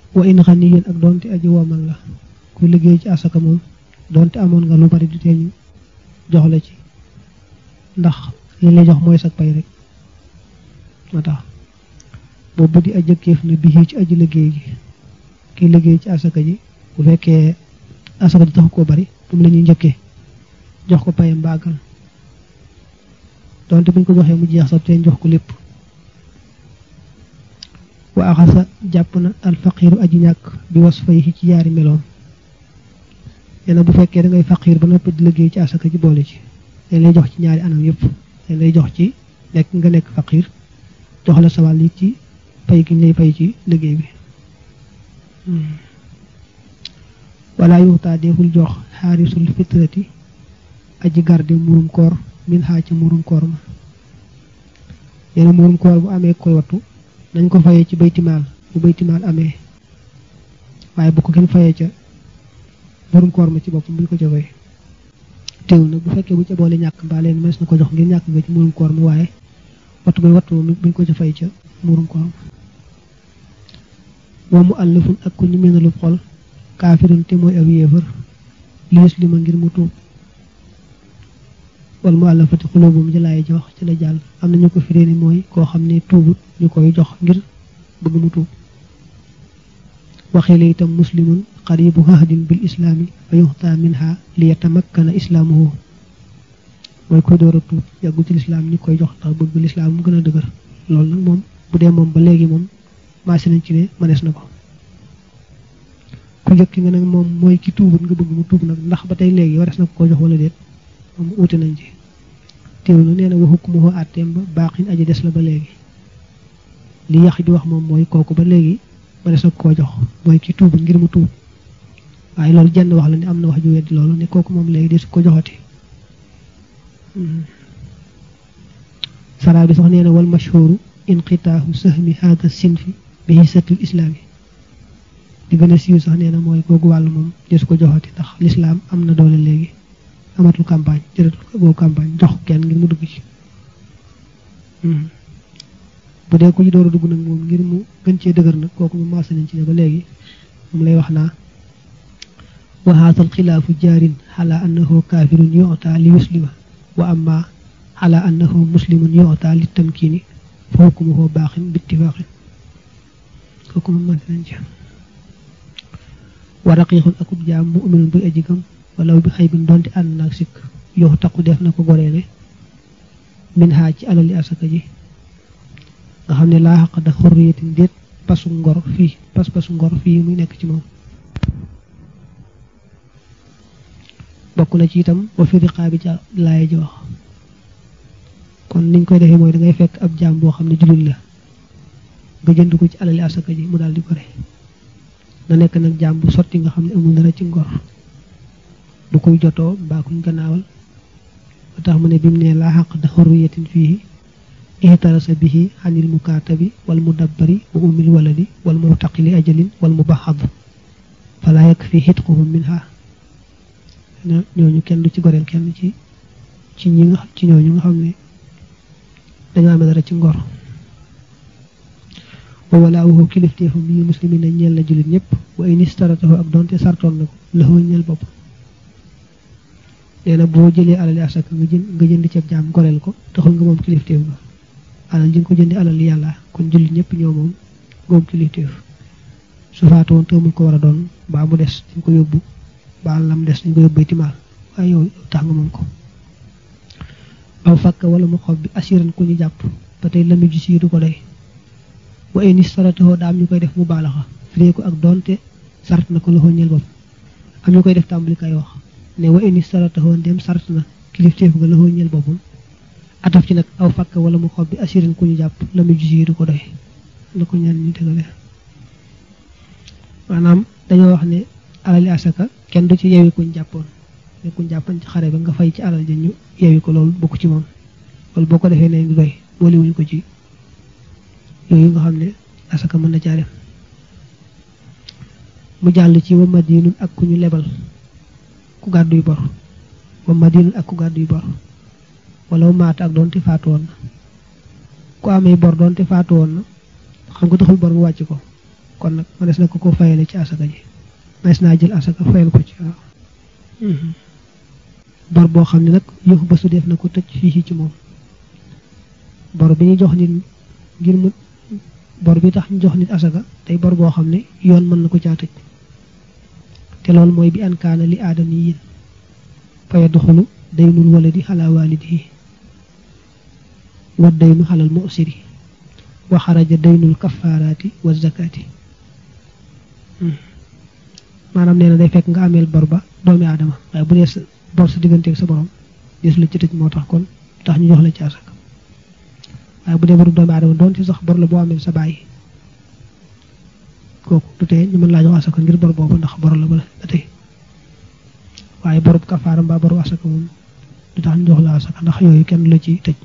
wa in xaniyin ak doonte aji womal la ku liggéey ci asaka moom doonte amoon nga lu bari du tee ñu jox la ci ndax li lay jox mooy sag pay rek moo tax boobu di ajëkkeef na bii ci aji liggéey gi kiy liggéey ci asaka ji bu fekkee asaka ji taxu koo bari moom la ñuy njëkkee jox ko payam bàggal donte buñ ko joxee mu jeex sax teen jox ko lépp wa axasa jàpp na alfaqiiru aji ñàkk bi was fay ci yaari meloom nee na bu fekkee da ngay faqiir ba noppi di liggéey ci asaka ji boole ci dañ lay jox ci ñaari anam yëpp dañ lay jox ci nekk nga nekk faqiir jox la sawal yi ci pay gi ñu lay pay ci liggéey bi wala yuxtaa deful jox xaarisul fitrati aji garde murum koor min xaa ci murum koor ma neena murum koor bu amee koy wattu nañ ko fayee ci baytimaal bu baytimaal amee waaye bu ko kenn fayee ca murum koor ma ci boppam buñ ko ca fay teew nag bu fekkee bu ca boole ñàkk mbaa leen mes na ko jox ngir ñàkk nga ci murum koor ma waaye wattu bay wattu moom buñ ko ca fay ca murum koor ma wa mu àllafun ak ku ñu mënalub xol kaafirun te mooy ab yéefar liis li ma ngir mu tuub wal mu àllafati xulóobum jëlaay ji wax ci la jàll am na ñu ko firée ni mooy koo xam ne tuubut ñu koy jox ngir bëgg mu tuub waxee la itam muslimun qaribu hahdin bil islaami fa yuxta minha li yatamakkana islaamuhu mooy koy door a tuub yàggu ci lislaam ñu koy jox ndax bëgg lislaam mu gën a dëgër loolu nag moom bu dee moom ba léegi moom maase nañ ci ne mënees na ko ku njëkk nga nag moom mooy ki tuubut nga bëgg mu tuub nag ndax ba tey léegi warees na ko ko jox wala déet moom wuute nañ ci teewlu nee na wa hukmuhu àtteem ba baaxin aji des la ba léegi li yàq di wax moom mooy kooku ba léegi mënees na ko koo jox mooy ki tuubut ngir mu tuub waaye loolu jenn wax la ne am na wax ju weddi loolu ne kooku moom léegi desu ko joxati saraa bi sax nee na wal mashhuru inqitaahu sahmi hada sinfi bi hisatul islaami di gën a siiw sax nee na mooy googu wàll moom desu ko joxati ndax lislaam am na doole léegi amatul campagne jëratul ko boobu campagne jox kenn ngir mu dugg ci bu dee ku ci door a dugg nag moom ngir mu gën cee dëgër nag kooku mu maasa nañ ci ne ba léegi moom lay wax naa wa haata alxilaafu jaarin xala annahu kaafirun yu'ta li yuslima wa amma xala annahu muslimun yu'ta li tamkiini fa hukmuhu baaxin bittifaaqin kooku moom maasa nañ ci wa raqiixun akub jaam mu'minun buy aji gëm walaw bi xaybin donte ànd naag sikk yow taqu def na ko goreele min xaa ci alali asaka ji nga xam ne laa xaq da xurriyatin déet pasu ngor fii pas pasu ngor fii muy nekk ci moom bokk na ci itam wa fi riqaabi ca laaya ji wax kon niñ koy defee mooy da ngay fekk ab jaam boo xam ne jullit la nga jënd ko ci alali asaka ji mu daal di gore na nekk nag jaam bu sotti nga xam ne amul dara ci ngor du koy jotoo mbaa kuñ gannaawal ba tax mu ne bi mu ne laa xaq da xurriyatin fii ihtarasa bihi anil mukaatabi wal mudabbari wa umil waladi wal mutaqili ajalin wal mubaxad fala yakfi xitquhum minha ñooñu kenn du ci goreel kenn ci ci ñi nga ci ñooñu nga xam ne dañoo amee dara ci ngor wa walaawuhu kilifteefam yi muslimin na ñeel na jullit ñëpp wa in istaratahu ak doonte sartoon na ko laxoo ñeel bopp nee na boo jëlee alali asaka nga jënd nga jënd ceeb jaam goreel ko taxul nga moom kilifteef ba alal ji nga ko jëndi alal yàlla kon jullit ñëpp ñoo moom moom kilifteef su faatu woon te mu ko war a doon baa mu des dañ ko yóbbu baa lam des dañ ko yóbbu timaal waaye yow tax nga moom ko aw fakk wala mu xob bi asiran ku ñu jàpp ba tey lami ji si du ko doy wa ay ni saratoo daa am ñu koy def mu baalaxa firee ko ak doonte sart na ko loxo ñeel bopp am ñu koy def tàmbali kay wax ne wa ay ni saratoo ndem sart na kilifteef nga loxo ñeel boppam ataf ci nag aw fakk wala mu xob bi asiran ku ñu jàpp lami ji si du ko doy la ko ñaan ñu tegale maanaam dañoo wax ne alali asaka kenn du ci yewi kuñ jàppoon ne kuñ jàppoon ci xare ba nga fay ci alal ja ñu yewi ko loolu bokk ci moom loolu boo ko defee ne du doy boole wuñ ko ci yooyu nga xam ne asaka mën na caa def mu jàll ci wa madinun ak ku ñu lebal ku gàdduy bor wa madinun ak ku gàdduy bor wala maata ak doonte faatu woon na ku amee bor doonte faatu woon na xam nga taxul bor bu wàcc ko kon nag mënees na ko ko fayale ci asaka ji mënees naa jël asaka fayal ko ci waaw bor boo xam ne nag yëfu ba su def na ko tëj fii ci moom bor bi ñu jox nit ngir mu bor bi tax ñu jox nit asaka tey bor boo xam ne yoon mën na ko caa tëj te loolu mooy bi ankaana li aadami yin faya doxulu daynul waladi xalaa waalidihi wa daynu xalal musiri wa xaraja daynul kafaaraati wa zakaati maanaam nee na day fekk nga ameel bor ba doomi aadama waaye bu dee sa bor sa digganteeg sa borom des la ci tëj moo tax kon tax ñu jox la ci asaka waaye bu dee boru doomi aadama doon ci sax bor la boo ameel sa bàyyi kooku du tee ñu mën laa jox asaka ngir bor boobu ndax bor la ba la tey waaye borub kafaara mbaa boru asaka moom du tax ñu jox la asaka ndax yooyu kenn la ci tëj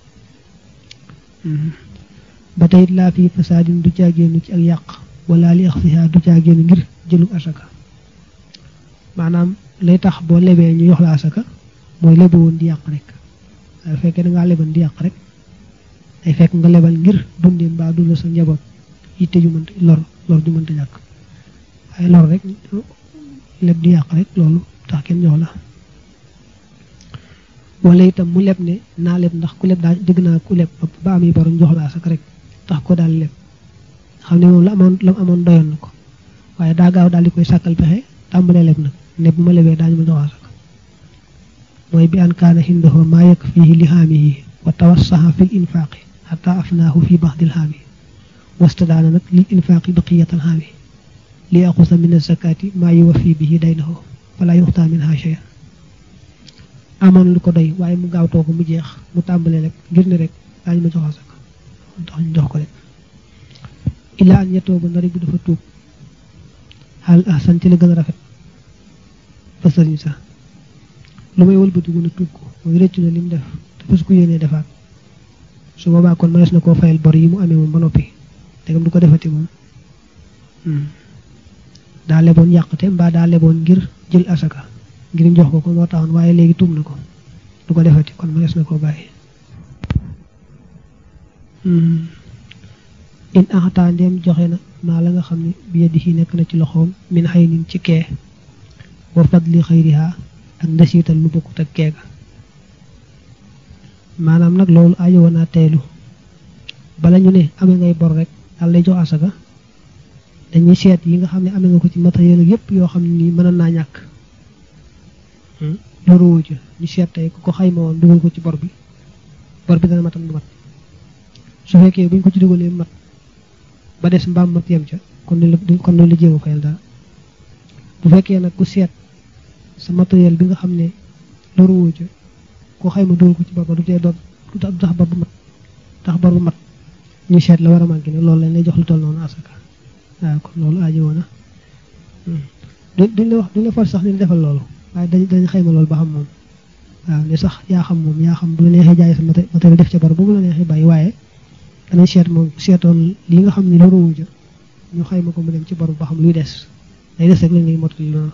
ba tey laa fi fasaadin du caagéenu ci ak yàq wala li axfiha du caagéenu ngir jëlu asaka maanaam lay tax boo lebee ñu jox la asaka mooy lebe woon di yàq rek waaye fekkee da ngaa leban di yàq rek day fekk nga lebal ngir dundee mbaa dund sa njaboot yitte ju mënta lor lor ju mënta ñàkk waaye lor rek leb di yàq rek loolu tax kenn jox la wala itam mu leb ne naa leb ndax ku leb daa dégg naa ku leb ba am yi borom jox la asaka rek tax ko daal leb xam ne moom la amoon la mu amoon doyoon na ko waaye daa gaaw daal di koy sàkkal pexe tàmbalee leb nag ne bu ma lebee daañu ma jox asaka mooy bi an kaana hindahu maa yakfihi li haamihi wa tawassaha fi l infaaqi xata afnaahu fi baxdil haami wastadaana nag lil infaaqi baqiyatal haami li yaxusa min azakaati maa yuwafi bihi daynahu wala yuxtaa minha shay'an amoon lu ko doy waaye mu gaaw too ko mu jeex mu tàmbalee rek ngir ne rek daañu ma jox asaka tax ñu jox ko rek ilaa an yettoo ba ndari bu dafa tuub xaal ahsan ci la gën a rafet fa sëriñ sax lu may wëlbatiku na tuub ko mooy rëccu na lim def te fas ko yéenee defaat su boobaa kon mënees na koo fayal bor yi mu amee moom ba noppi te du ko defati moom daa leboon yàqte mbaa daa leboon ngir jël asaka ngir jox ko ko moo taxoon waaye léegi tuub na ko du ko defati kon mënees na koo bàyyi in axataa ndeem joxe na maa la nga xam ne bi yadihi nekk na ci loxoom min xëy nin ci kee wa fadli xayriha ak ndesiital lu bokkut ak keega maanaam nag loolu aajo naa teelu bala ñu ne amee ngay bor rek daal lay jox asaka dañuy seet yi nga xam ne amee nga ko ci matériel yépp yoo xam ne nii mën naa ñàkk loolu woo ci ñu seet tey ku ko xayma woon dugal ko ci bor bi bor bi dana matam du mat su fekkee buñ ko ci dugalee mat ba des mbaam mat yem ca kon la kon la jéem a fayal dara bu fekkee nag ku seet sa matériel bi nga xam ne loolu woo ca ko xayma dugal ko ci bor ba du tee doon du tax bor bu mat tax bor bu mat ñu seet la war a manqué ne loolu lañ lay jox lu toll noonu asaka waaw kon loolu aajo woon na duñ la wax duñ la far sax ni defal loolu waaye dañ dañ xayma loolu ba xam moom waaw ne sax yaa xam moom yaa xam bu la neexee jaay sa matériel def ca bor bu mu la neexee bàyyi waaye danañ seet moom seetoon li nga xam ne loolu wuja ñu xayma ko mu dem ci bor ba xam luy des day des rek lañ ngay mottali loolu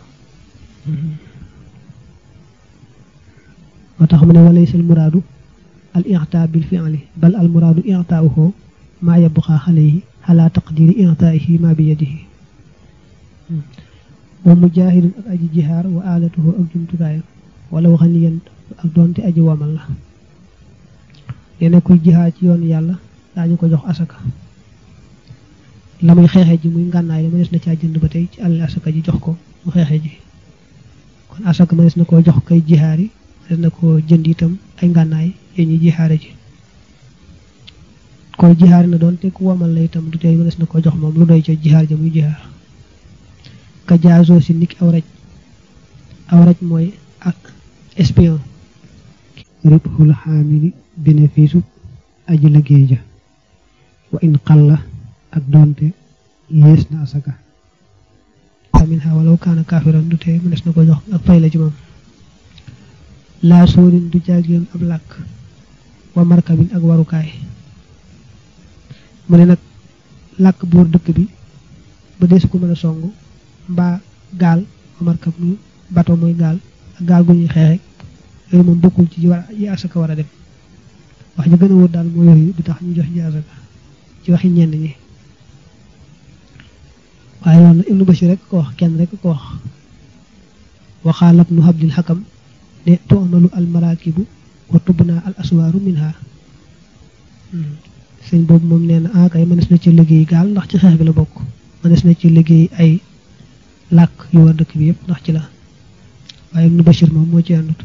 moo tax mu ne walaysa al muraadu al i'taa bil fi'li bal al muraadu i'taa'uhu maa yabqaa alayhi ala taqdiri i'taa'ihi ma bi yadihi wa mujaahidun ak aji jihaar wa aalatuhu ak jumtukaayam wala waxaniyan ak doonte aji womal la yene kuy jihaar ci yoonu yàlla daañu ko jox asaka la muy xeexee ji muy ngànnaay la mënees na caa jënd ba tey ci àll asaka ji jox ko mu xeexee ji kon asaka mënees na koo jox kay jihaar yi mënees na koo jënd itam ay ngànnaay yee ñuy jihaare ji koy jihaar na doon te ku womal la itam du tey mënees na koo jox moom lu doy ca jihaar ja muy jihaar ka jaazoo si niki aw raj aw raj mooy ak espion ribxul xaamili bénéfice aji liggéey ja wa in xalla ak doonte yées na asaka amin xa walaw kaana kaafiran du tee mënees na ko jox ak fay la ci moom laa sóorin du jaageen ab làkk wa markabin ak warukaay mu ne nag làkk buur dëkk bi ba desu ko mën a song mbaa gaal wa markab muy bato muy gaal ak gaal gu ñuy xeexe yooyu moom bokkul ci yi asaka war a dem wax ñu gën a wóor daal moo yooyu bi tax ñu jox ji asaka ci waxi ñenn ñi waaye yoon ibnu bashir rek ko wax kenn rek ko wax waxaalab nu habdil xakam ne tu'malu al marakibu wa tubna al aswaaru minha sëñ boobu moom nee na ah kay mënees na ci liggéey gaal ndax ci xeex bi la bokk mënees na ci liggéey ay làkk yu war dëkk bi yëpp ndax ci la waaye ibnu bashir moom moo ci àndut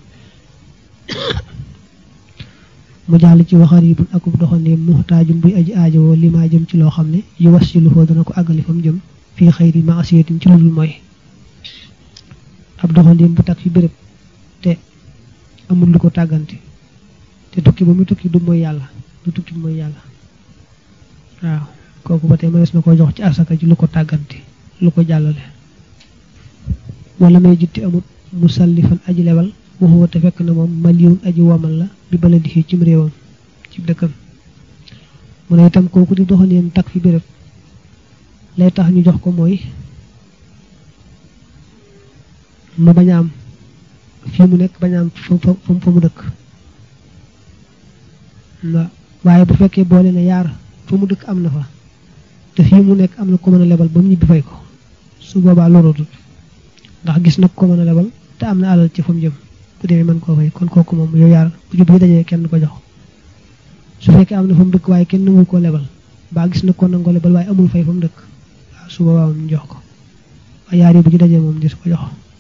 mu jàll ci waxar yi bun akub doxandéem muxtaajum buy aji aajowoo li maa jëm ci loo xam ne yu was ci lu foo dana ko àggali fa mu jëm fii xëyri maasiyatin ci lu mooy ab doxandéem bu takk fi béréb te amul lu ko tàggante te tukki ba mu tukki du mooy yàlla du tukki mooy yàlla waaw kooku ba tey mënees na ko jox ci asaka ci lu ko tàggante lu ko jàllale wala may jitti amut musallifan aji lebal waxuwa te fekk na moom maliyun aji womal la bi bala di cim réewam ci dëkkam mu ne itam kooku di doxandéem takk fi béréb lay tax ñu jox ko mooy mu bañ a am fii mu nekk bañ a am fa fa mu dëkk waaye bu fekkee boole na yaar fa mu dëkk am na fa te fii mu nekk am na ko mën a lebal ba mu ñibbi fay ko su boobaa lorootut ndax gis nag ko mën a lebal te am na alal ci fa mu jëm bu demee mën koo fay kon kooku moom yow yaar bu jub yi dajee kenn ko jox su fekkee am na fa mu dëkk waaye kenn nangu koo lebal baa gis nag ko nangoo lebal waaye amul fay fa mu dëkk waaw su boobaa moom ñu jox ko waaye yaar yi bu ñu dajee moom di su ko jox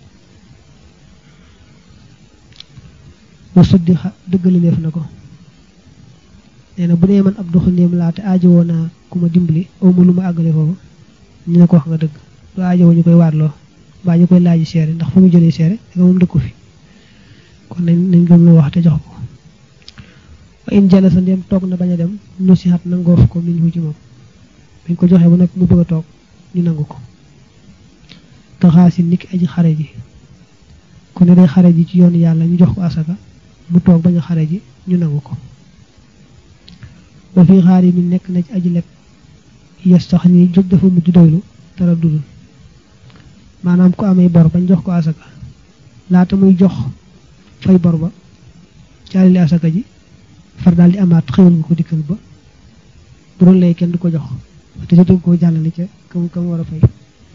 wa suddi xa dëggale leef na ko nee na bu dee man ab doxandéem laa te aajowoo naa ku ma dimbali aw ma lu ma àggale foofu ñu ne ko wax nga dëgg lu aajowoo ñu koy waatloo mbaa ñu koy laaji seere ndax fu mu jëlee seere da nga moom dëkku fi kon nañ nañ gëm lu wax te jox ko wa in jala sa ndem toog na bañ a dem nu si xat nangoof ko min hu ci moom bañ ko joxee ba nag mu bëgg a toog ñu nangu ko taxaa si niki aji xare ji ku ne day xare ji ci yoonu yàlla ñu jox ko asaka mu toog bañ a xare ji ñu nangu ko ba fii xaar yi mi nekk na ci aji lekk yes tax ni jóg dafa mujj doylu dara dudul maanaam ku amee bor bañ jox ko asaka laata muy jox fay bor ba caalili asaka ji far daal di amaat xewal nga ko dikkal ba bu doon lay kenn du ko jox te jotul koo jàllale ca kam kam war a fay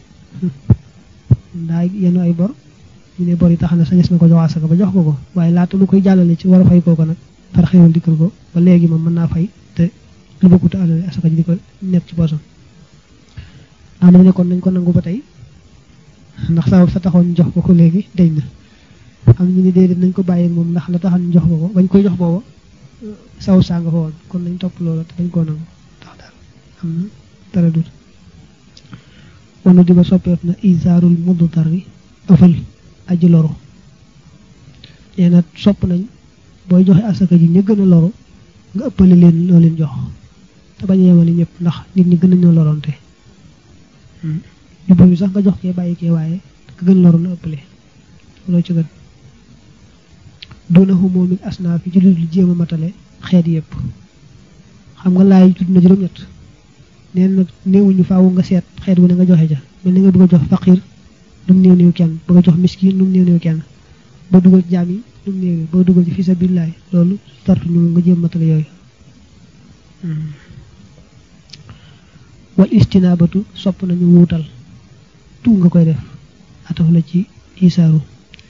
ndaa yenu ay bor ñu ne bor yi tax na sañes na ko jox asaka ba jox ko ko waaye laata mu koy jàllale ci war a fay kooko nag far xewal dikkal ko ba léegi moom mën naa fay te lu bokkut alal asaka ji di ko nekk ci boosam am na ne kon nañ ko nangu ba tey ndax sabab sa taxoon ñu jox ko ko léegi dañ na am ñu ne déedéet nañ ko bàyyi moom ndax la taxoon ñu jox ko ko bañ koy jox booba saw saa nga fa woon kon nañ topp loola te dañ koo nangu ndax daal am na dara dut wanu di ba soppeeku na isaarul mudd tarri ëfal aji loru nee na sopp nañ booy joxe asaka ji ña gën a loru nga ëppale leen loo leen jox te bañ a yemale ñëpp ndax nit ñi gën a ñoo loroonte jubbu bi sax nga jox kee bàyyi kee waaye ka gën loru na ëppale loo ci gën doona xumoo min asnaaf yi ci lu jéem a matale xeet yëpp xam nga laay tudd na juróom-ñett neen nag néewuñu faawu nga seet xeet wu ne nga joxe ja mel ni nga bëgg a jox faqir nu mu néew néew kenn bëgg a jox miskin nu mu néew néew kenn boo dugal ci jaam yi nu mu néew boo dugal ci fi sabilillahi loolu tartuñu nga jéem matale yooyu wal istinaabatu sopp nañu wuutal tu nga koy def ataf la ci isaaru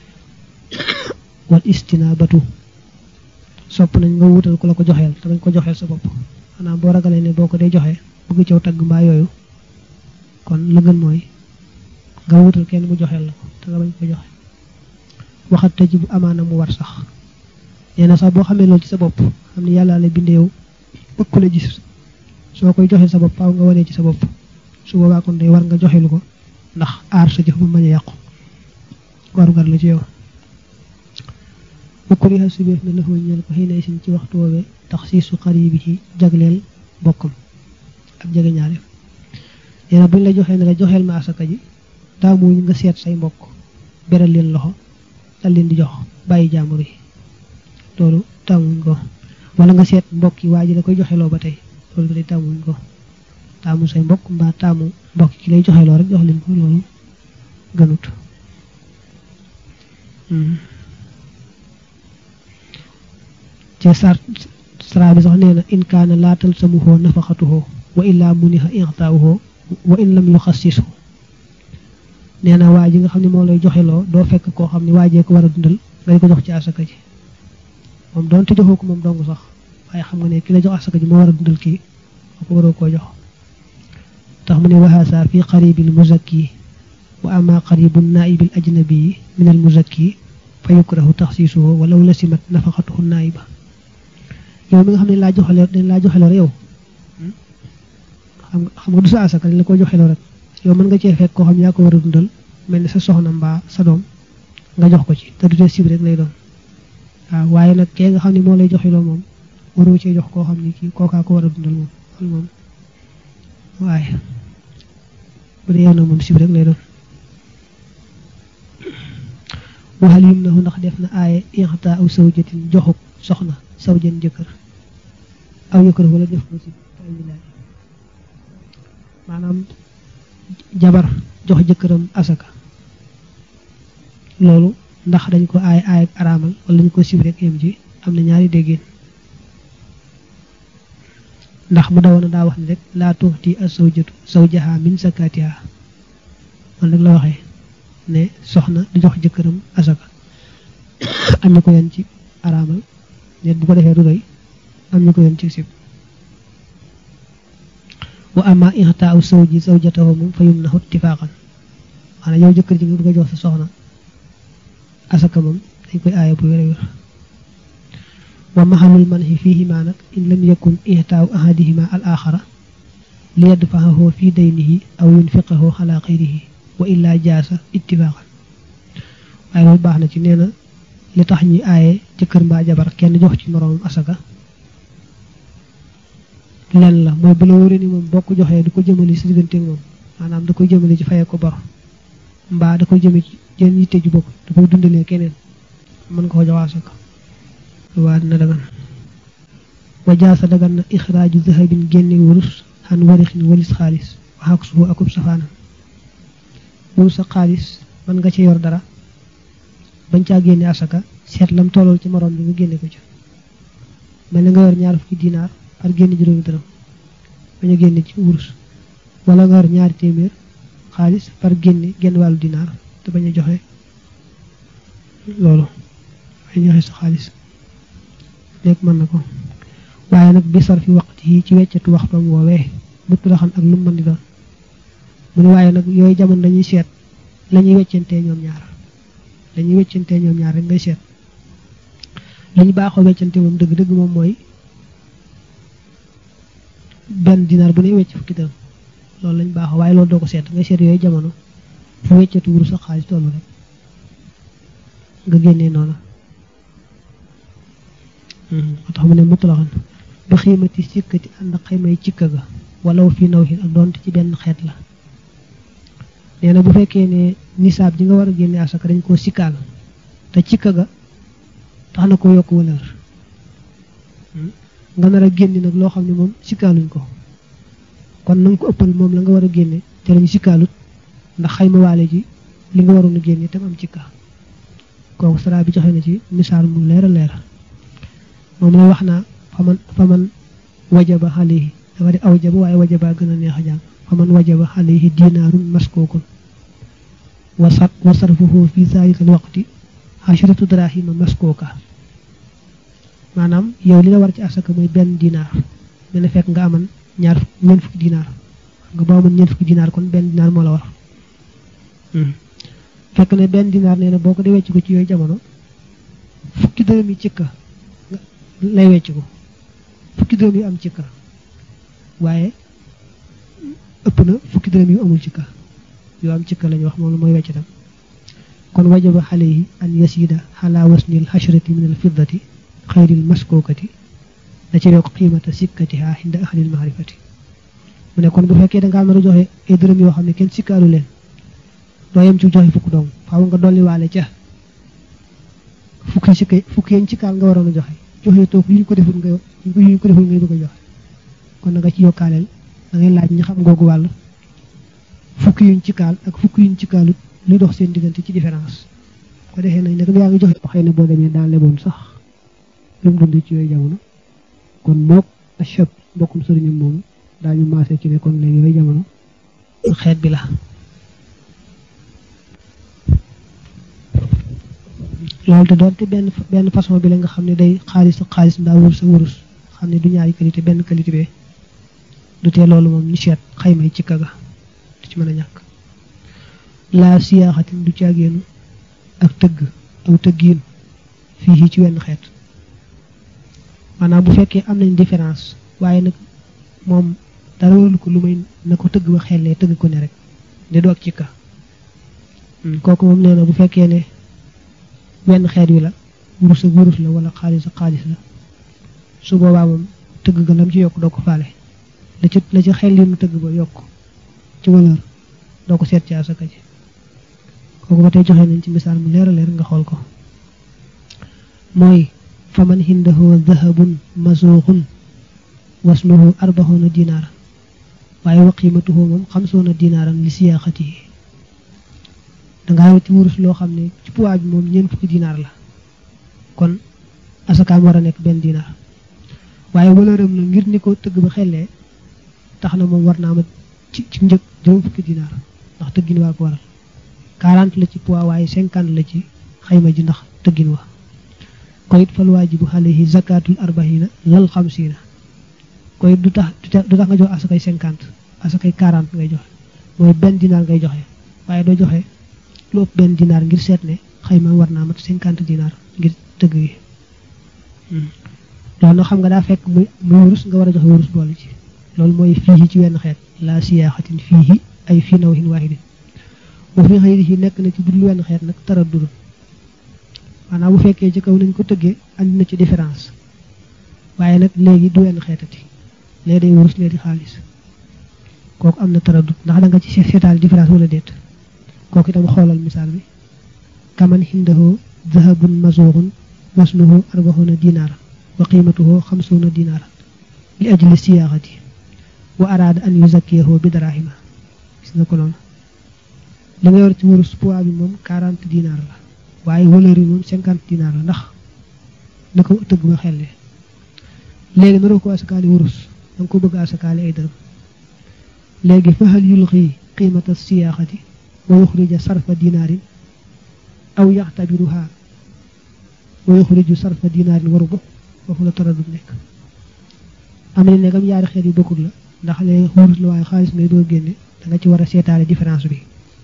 wal istinaabatu sopp nañ nga wuutal ku la ko joxeel te bañ ko joxeel sa bopp xanaa boo ragalee ne boo ko dee joxe bëgg caw tagg mbaa yooyu kon la gën mooy nga wuutal kenn mu joxeel la ko te nga bañ ko joxe waxat tëj bu amaana mu war sax nee na sax boo xamee loolu ci sa bopp xam ne yàlla la binde yow bëgg ku la gis soo koy joxeel sa bopp faaw nga wanee ci sa bopp su boobaa kon day war nga joxelu ko ndax aar sa jëf bu bañ a yàqu warugar la ci yow ukriha sibeef na lafoo ñeel ko xëy sin ci waxtu woowee tax siisu xari bi ci jagleel bokkam ak jege ñaale nee na buñ la joxee ne la joxeel ma asaka ji taamuñ nga seet say mbokk beral leen loxo dal leen di jox bàyyi jaamur yi loolu taamuñ ko wala nga seet mbokk yi waa ji la koy joxeloo ba tey loolu ba tey taamuñ ko taamu say mbokk mbaa taamu mbokk ki lay joxeloo rek jox leen ko loolu gënut ci sar sara bi sax nee na in kaana laatal samuhoo nafaxatuhoo wa illaa muniha intaawuhoo wa in lam yuxassishu nee na waa ji nga xam ne moo lay joxeloo doo fekk koo xam ne waajee ko war a dundal ngay ko jox ci asaka ji moom doonte joxoo ko moom dong sax waaye xam nga ne ki la jox asaka ji moo war a dundal kii moo ko waroo koo jox tax mu ne waxaasa fi qaribil muzakki wa ama qaribu naibil ajnabi min al muzakki fa yukrahu taxsiisuhu walaw lasimat nafaqatuhu naiba yow mi nga xam ne laa joxeloo dañ laa joxeloo yow xam nga xam nga du sa asaka dañ la ko joxeloo rek yow mën nga cee fekk koo xam ne yaa ko war a dundal mel ni sa soxna mbaa sa doom nga jox ko ci te du tee sib rek lay doon waaw waaye nag kee nga xam ne moo lay joxeloo moom waroo cee jox koo xam ne kii kookaa ko war a dundal moom loolu moom waaye bu dee yow nag moom sib rek lay doon waxal yum na ndax def na aaye ixta aw sawjatin joxuk soxna sawjan jëkkër aw jëkkër wala def ko si ay wilaay maanaam jabar jox jëkkëram asaka loolu ndax dañ ko aay aay ak araamal wala dañ ko sib rek yem ji am na ñaari déggéen ndax mu dawoon a daa wax ni rek laa tuuti as sawjatu sawjaha min sakatiha man rek la waxee ne soxna di jox jëkkëram asaka am ñu ko yan ci araamal net bu ko defee du doy am ñu ko yan ci sib wa ama ixtaaw sawji sawjatahu moom fa yum na ittifaqan maanaam yow jëkkër ji nga bëgg a jox sa soxna asaka moom dañ koy aaya bu wér a wér wa maxalul manhi fiihima nag in lam yakun ixtaaw ahadihima al axara li yadfahahu fi daynihi aw yunfiqahu ala xayrihi wa illa jaasa ittifaqan waaye loolu baax na ci nee na li tax ñuy aaye jëkkër mbaa jabar kenn jox ci moroomam asaka len la mooy bu la wóoree ni moom boo ko joxee du ko jëmale si diggante moom maanaam da koy jëmale ci fayee ko bor mbaa da koy jëme ci jën yitte ju bokk da koy dundalee keneen mën nga ko jox asaka waa dina dagan wa jaasa dagan na ixraaju zahabin génne wurus xan warixin walis xaalis waxak suhu akub safaanam wurus sa xaalis mën nga ci yor dara bañ caa génne asaka seet lam tollool ci morom bi nga génne ko ci mel ni nga yor ñaar fukki dinaar par génne juróomi dërëm bañ a génne ci wurus wala nga yor ñaari téeméer xaalis par génne genn wàllu dinaar te bañ a joxe loolu bañ joxe sa xaalis léegi mën na ko waaye nag bi sar fi waxtu yi ci weccatu waxtoom woowee mutt la xam ak lu mu mën di doon mu ne waaye nag yooyu jamono dañuy seet la ñuy weccantee ñoom ñaar dañuy weccantee ñoom ñaar rek ngay seet li ñu baaxoo weccante moom dëgg-dëgg moom mooy benn dinaar bu ne wecc fukki dërëm loolu lañ baaxoo waaye loolu doo ko seet ngay seet yooyu jamono fu weccatu wuru sa xaalis tollu rek nga génnee noonu moo tax mu ne mutlaxan ba xiimati sikkati ànd ak xaymay cikka ga walaw fii naw xin ak doonte ci benn xeet la nee na bu fekkee ne nisaab ji nga war a génne asaka dañ koo sikkaal te cikka ga tax na ko yokk valeur nga nar a génne nag loo xam ne moom sikkaaluñ ko kon na nga ko ëppal moom la nga war a génne te lañu sikkaalut ndax xayma waale ji li nga waroon a génne tam am cikka kooku sara bi joxe na ci misaal mu leer a leer moom la wax naa faman faman wajaba alayhi dafa di awjaba waaye wajaba gën a neex a jàng faman wajaba alayhi dinaarun maskookun wa sar wa sarfuhu fi zalika al waqti asharatu drahima maskooka maanaam yow li la war ci asaka mooy benn dinaar mel ne fekk nga aman ñaar ñeent fukki dinaar nga boo amoon ñeent fukki dinaar kon benn dinaar moo la war fekk ne benn dinaar nee na boo ko di wecc ko ci yooyu jamono fukki dërëm yi cikka lay wecc ko fukki dërëm yu am cikka waaye ëpp na fukki dërëm yu amul cikka yu am cikka lañu wax moom la mooy wecc tam kon wajaba alayhi an yasida ala wasnil hashrati min al fiddati xayril maskookati da ci yokk qiimata sikkatiha inda ahlil maarifati mu ne kon bu fekkee da nga am a joxe ay dërëm yoo xam ne kenn sikkaalu leen doo yem ci joxe fukk dong faaw nga dolli waale ca fukki sikka fukki yañ cikkaal nga waroon a joxe joxe toog yu ñu ko deful nga yu ñu ko deful ngay bëgg a joxe kon na nga ci yokkaaleel da ngay laaj ñi xam googu wàll fukki yuñ cikkaal ak fukki yuñ cikkaalut lu dox seen diggante ci différence ko defee nañ nag yaa ngi joxe xëy na boo demee daan leboon sax lu mu dund ci yooyu jamono kon mook achab mbokkum sëriñam moomu daañu maase ci ne kon léegi yooyu jamono xeet bi la loolu te doonte benn benn façon bi la nga xam ne day xaalis ak xaalis mbaa wurus ak wurus xam ne du ñaari qualité benn qualité bee du tee loolu moom ñu seet xayma yi ci kaga du ci mën a ñàkk laa siyaaxatin du caageenu ak tëgg aw tëggiin fii ci wenn xeet maanaam bu fekkee am nañ différence waaye nag moom dara warul ko lu may na ko tëgg ba xellee tëgg ko ne rek de du ak ci ka kooku moom nee na bu fekkee ne wenn xeet wi la wurus ak wurus la wala xaalis ak xaalis la su boobaa moom tëgg ga lam ci yokk doo ko faale la ci la ci xel li nu tëgg ba yokk ci valeur doo ko seet ci asaka ji kooku ba tey joxe nañ ci misaal mu leer a leer nga xool ko mooy faman hindahu dahabun masuuxun wasnuhu arbaxoona dinaara waaye wa qiimatuhu moom xamsoona dinaaran li siyaaxatihi dangaa wati wurus loo xam ne ci poids bi moom ñeent fukki dinaar la kon asakaam war a nekk benn dinaar waaye valeuram la ngir ni ko tëgg ba xellee tax na moom war naa ma ci ci njëg juróom fukki dinaar ndax tëggin waa ko waral 40 la ci poids waaye 50 la ci xayma ji ndax tëggin wa kon it fal waajibu alayhi zakatul arbahina lal xamsiina koy du tax du tax nga jox asakay 50 asakay 40 ngay joxe mooy benn dinaar ngay joxe waaye doo joxe lu ëpp benn dinaar ngir seet ne xayma war naa mat 50 dinaar ngir tëgg yi loolu nag xam nga daa fekk muy muy wurus nga war a joxe wurus boole ci loolu mooy fii ci wenn xeet laa siyaaxatin fii ay fii nawhin waahidin bu fi xëy yi nekk na ci budul wenn xeet nag tara dudul maanaam bu fekkee ci kaw nañ ko tëggee andi na ci différence waaye nag léegi du wenn xeetati léegi day wurus léegi xaalis kooku am na tara dut ndax da nga ci seetaal différence wala déet kooku itam xoolal misaal bi kaman hindahu dahabun masuuxun wasnuhu arbaxuna dinaara wa qiimatuhu xamsuuna dinaara li ajli siyaaxati wa araada an yuzakkiyahu bi darahima gis nga ko noonu li nga yor ci wurus poids bi moom 40 dinaar la waaye valeur yi moom 50 dinaar la ndax na ko tëgg ba xelle léegi naroo ko asakaali wurus da nga ko bëgg asakaali ay dërëm léegi fa hal yulqi qiimata siyaaxati wa yuxrija sarfa dinaarin aw yaxtabiruha wa yuxriju sarfa dinaarin waru bo foofu la tara du nekk am na ne kam yaari xeet yu bokkul la ndax léegi wurus la waaye xaalis ngay doo génne da nga ci war a seetaale différence bi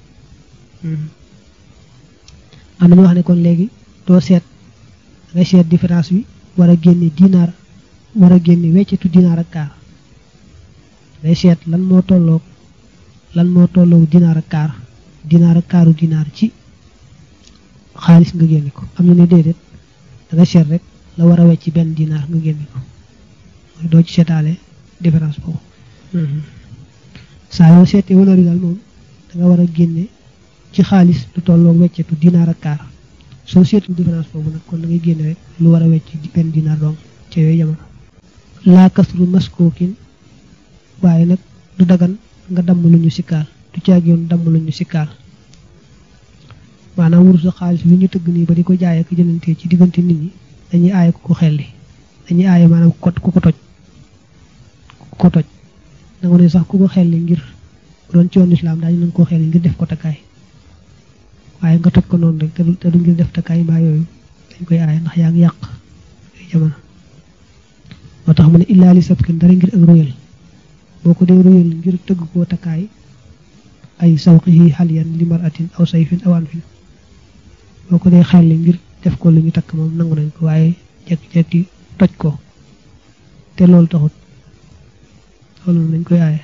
am na ñu wax ne kon léegi doo seet da ngay seet différence bi war a génne dinaar war a génne weccetu dinaar ak kaar day seet lan moo tolloog lan moo tolloog dinaar ak kaar dinaar ak kaaru dinaar ci xaalis nga génne ko am na ne déedéet da nga seet rek la war a wecc benn dinaar nga génne ko mooy doo ci seetaale différence boobu saa yoo seetee valeur yi daal moom da nga war a génne ci xaalis lu tolloog weccetu dinaar ak kaar soo seetul différence boobu nag kon da ngay génne rek lu war a wecc benn dinaar donc ca yooyu jamono laa kasru maskookin waaye nag du dagan nga damm lu ñu sikkaal du caag yoon damm lu ñu sikkaal maanaam wurus xaalis bi ñu tëgg nii ba di ko jaay ak jëlantee ci diggante nit ñi dañuy aaye ku ko xelli dañuy aaye maanaam ku ko ko toj ku ko toj danga ne sax ku ko xelli ngir doon ci yoon islam daañu nañ koo xelli ngir def ko takkaay waaye nga toj ko noonu rek te du ngir def takkaay mbaa yooyu dañ koy aaye ndax yaa ngi yàq ay jamono moo tax mu ne illaa li sabkin dara ngir ak royal boo ko dee royal ngir tëgg koo takkaay ay sawqihi xaliyan li maratin aw sayfin aw anfin boo ko dee xelli ngir def ko lu ñu takk moom nangu nañ ko waaye jekki-jekki toj ko te loolu taxut loolu moom dañ koy aaye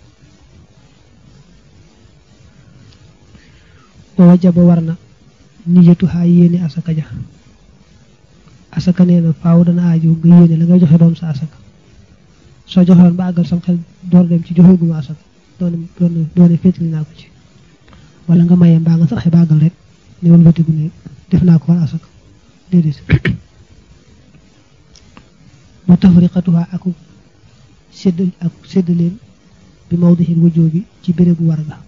wa wajaba war na niyatu xaa yéene asaka ja asaka nee na faaw dana aaju nga yéene la ngay joxe doon sa asaka soo joxewoon ba àggal sam xel door dem ci joxe guma asaka doone doone doone féetali naa ko ci wala nga maye mbaa nga saxe ba àggal rek ne wal batigu ne def naa ko war asaka déedéet mu tafriqatuha aku sédd ak séddaleen bi mawdixil wujjoo bi ci bérébu war ga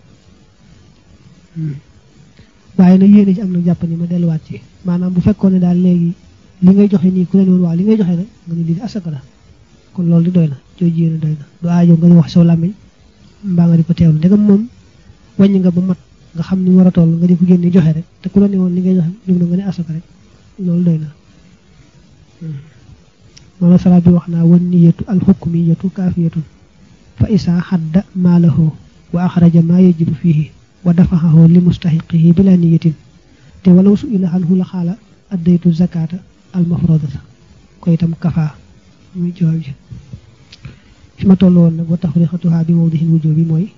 waaye nag yéene ci am na jàpp ni ma delluwaat ci maanaam bu fekkoon ne daal léegi li ngay joxe nii ku leen woon waaw li ngay joxe nag nga ne lii asaka la kon loolu di doy na jooju yéene doy na du aajo nga wax soo làmmiñ mbaa nga di ko teewlu ndegam moom wàññi nga ba mat nga xam ni war a toll nga di ko génne joxe rek te ku la ne woon li ngay joxe jóg na nga ne asaka rek loolu doy na moom salaat bi wax naa wan niyatu alxukmiyatu kaafiyatun fa isaa xadda maalahu wa axraja maa yajibu fiihi wa dafaxahu li mustaxiqihi bila niyatin te walaw su ila anhu la xaala addaytu zakata almafrodata ko itam kafaa muy jawaab ji fi ma toll woon nag wa tafrixatuha bi mawdihin wujub bi mooy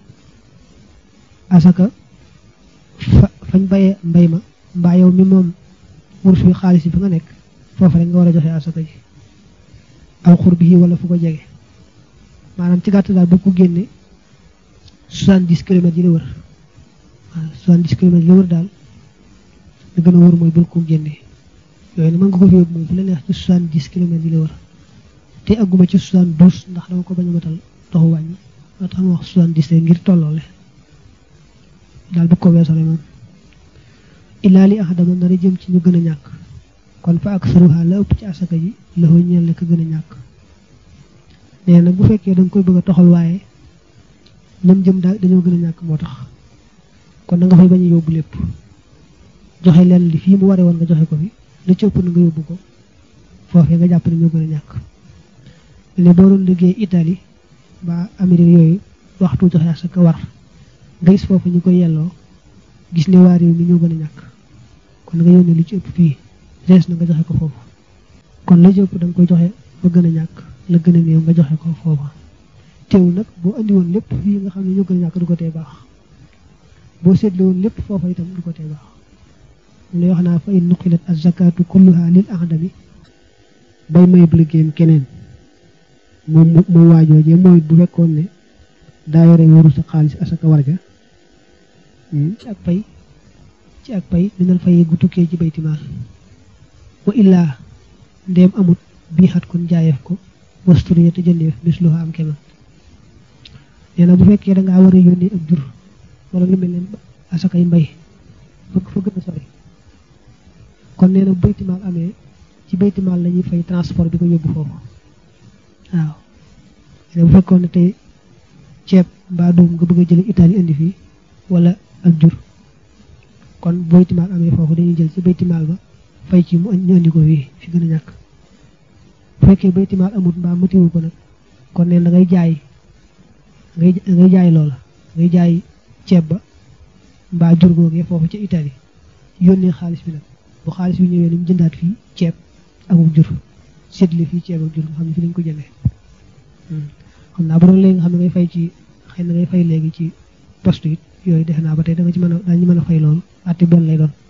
asaka fa fañ bayee mbay ma mbaa yow mi moom wurus wi xaalis bi fa nga nekk foofu rek nga war a joxe asaka ji aw xur bi wala fu ko jege maanaam ci gàtt daal ba ko génne soixante-dix kilomètres yi la wër waaw soixante-dix kilomètres yi la wër daal la gën a wër mooy bul ko génne yooyu ne mën nga ko fi yóbbu moom fu la neex ci soixante-dix kilomètres yi la wër te agguma ci soixante-douze ndax dama ko bañ a matal doxu wàññi moo tax ma wax soixante-dix ngir tolloole daal bu ko weesole moom illaa li ahadama dara jëm ci ñu gën a ñàkk kon fa ak saruha la ëpp ci asaka ji la ko ñeel la ko gën a ñàkk nee nag bu fekkee da nga koy bëgg a toxal waaye ñoom jëm daal dañoo gën a ñàkk moo tax kon da nga fay bañ a yóbbu lépp joxe leen li fii mu waree woon nga joxe ko fi la ci ëpp na nga yóbbu ko foofee nga jàpp ne ñoo gën a ñàkk ne boo doon liggéey Italie ba Amérique yooyu waxtu joxe asaka war nga gis foofu ñu koy yelloo gis ne waa réew mi ñoo gën a ñàkk kon nga yónnee lu ci ëpp fii rees na nga joxe ko foofu kon la ci ëpp da nga koy joxe ba gën a ñàkk la gën a néew nga joxe ko foofa teewul nag boo andi woon lépp fii nga xam ne ñoo gën a ñàkk du ko tee baax boo seetle woon lépp foofa itam du ko tee baax mu lay wax naa fa in nuqilat az-zakatu kulluha lil ahdami bay mayub liggéeyam keneen moom moom waajoojee mooy bu fekkoon ne daa yore waru sa xaalis asaka warga ci ak pay ci ak pay minal fay gu tukkee ci baytimaal wa illaa ndéem amut bii xat kon jaayeef ko wasturiya te jëndeef bis lu am kemam nee na bu fekkee da ngaa war a yónnee ak jur wala lu mel ne asakay mbay fa fa gën a sori kon nee na bu baytimaal amee ci baytimaal la ñuy fay transport bi ko yóbbu foofu waaw nee bu fekkoon ne tey ceeb mbaa doom nga bëgg a jële Italie indi fii wala ak jur kon baytimaal amee foofu dañuy jël ci baytimaal ba fay ci mu ñu andi ko fii fi gën a ñàkk bu fekkee baytimaal amut mbaa matiwu ko nag kon neen da ngay jaay ngay ngay jaay loola ngay jaay ceeb ba mbaa jur googee foofu ca Italie yónnee xaalis bi nag bu xaalis bi ñëwee nañ jëndaat fii ceeb ak jur séddale fii ceeb ak jur nga xam ne fi lañ ko jëndee xam naa bu doon léegi nga xam ne ngay fay ci xëy na ngay fay léegi ci poste it yooyu defe naa ba tey da nga ci mën a daañu mën a fay loolu atti benn lay doon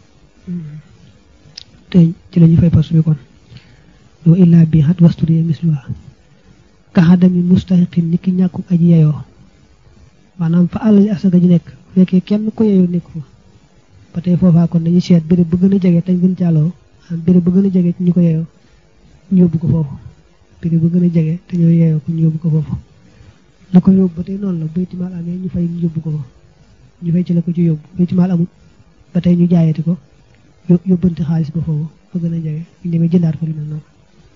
te ci la ñuy fay poste bi kon wa illaa bi xat wasturiya misluha kaxadami mustaxiqin ni ki ñàkku aji yeyoo maanaam fa àll asaka ji nekk fekkee kenn ko yeyoo nekk fa ba tey foofaa kon dañuy seet béréb ba gën a jege tañ gën caaloo am béréb ba gën a jege ci ñu ko yeyoo ñu yóbbu ko foofu béréb ba gën a jege te ñoo yeyoo ko ñu yóbbu ko foofu la ko yóbbu ba tey noonu la baytimaal amee ñu fay ñu yóbbu ko fa ñu fay ci la ko ci yóbbu baytimaal amul ba tey ñu jaayati ko yóbbante xaalis ba foofu fa gën a jege ñu demee jëndaat ko lu mel noonu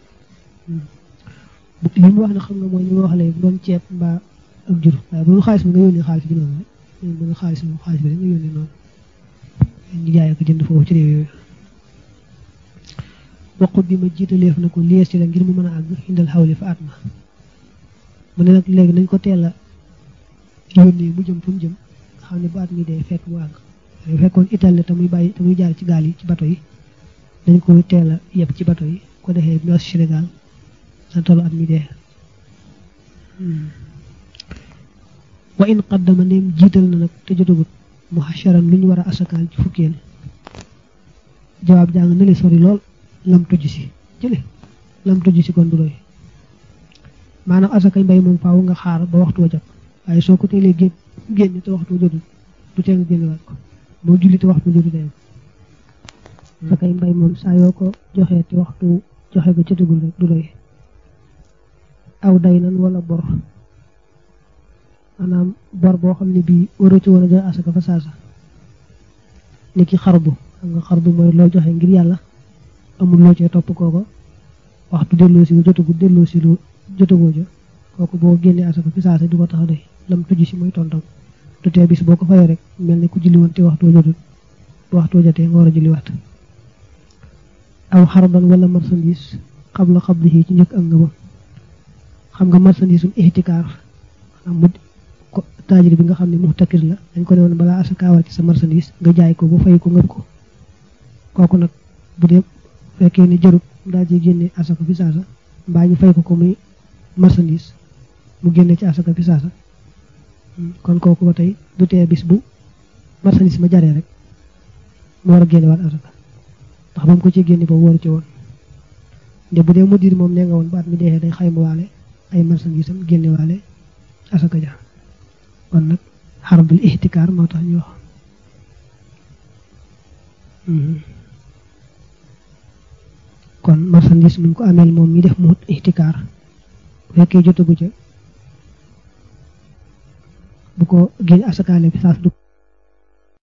li mu wax ne xam nga mooy li ma wax léegi bu doon ceeb mbaa ak jur waaye bu doon xaalis bi nga yónnee xaalis bi noonu rek bu nga xaalis moom xaalis bi rek nga yónnee noonu ñu jaayee ko jënd foofu ci réew yooyu waqut bi ma jiitaleef na ko lies ci la ngir mu mën a àgg indal xawli fa at ma mu ne nag léegi nañ ko teel a yónnee mu jëm fu mu jëm nga xam ne bu at mi dee fekk mu àgg bu fekkoon Italie te muy bàyyi te muy jaar ci gaal yi ci bato yi dañ ko teel a yeb ci bato yi ko defee ñu was Sénégal sa tollu at mi dee wa in qaddama neem jiital na nag te jotagut mu xasharan lu ñu war a asakaal ci fukkeel jawaab jàng na li sori lool lam tujj si jële lam tujj si kon du doy maanaam asakay mbay moom faaw nga xaar ba waxtu wa jot waaye soo ko teelee génn génn te waxtu wa jotul du tee nga génnewaat ko boo julli te waxtu wa jotul day asakay mbay moom saa yoo ko joxee te waxtu joxe ko jotagul rek du doy aw day nan wala bor maanaam bor boo xam ne bii waroo ci war a joxe asaka fa saasa ni ki xarbu xam nga xarbu mooy loo joxe ngir yàlla amul loo cee topp kooko waxtu delloo si jotagul delloo si lu jotagoo ja kooku boo génnee asaka fi saasa du ko tax a doy lam tujj si mooy tontam du tee bis boo ko fayoo rek mel ne ku julli woon te waxtu jotul bu waxtu jotee nga war a julliwaat aw xarban wala marchandise xabla xablihi ci njëkk ak nga ba xam nga marchandise um ihtikaar maanaam mu ko taajir bi nga xam ne muxtakir la dañ ko ne woon balaa asaka war ci sa marchandise nga jaay ko ba fay ko ngëb ko kooku nag bu dee fekkee ne jarut daal ci génne asaka fi saasa mbaa ñu fay ko ko muy marchandise mu génne ci asaka fi saasa kon kooku ba tey du tee bis bu marchandise ma jaree rek mu war a génne waat asaka ndax ba mu ko ci génne ba wóoru ci woon nde bu dee mudir moom nee nga woon baat mi deexee day xayma waale ay marchandise am génne waale asaka ja kon nag xarbul ihtikaar moo tax ñu wax kon marchandise muñ ko ameel moom mi def mu ihtikaar bu fekkee jotagu ca bu ko génne asakaale bi saas du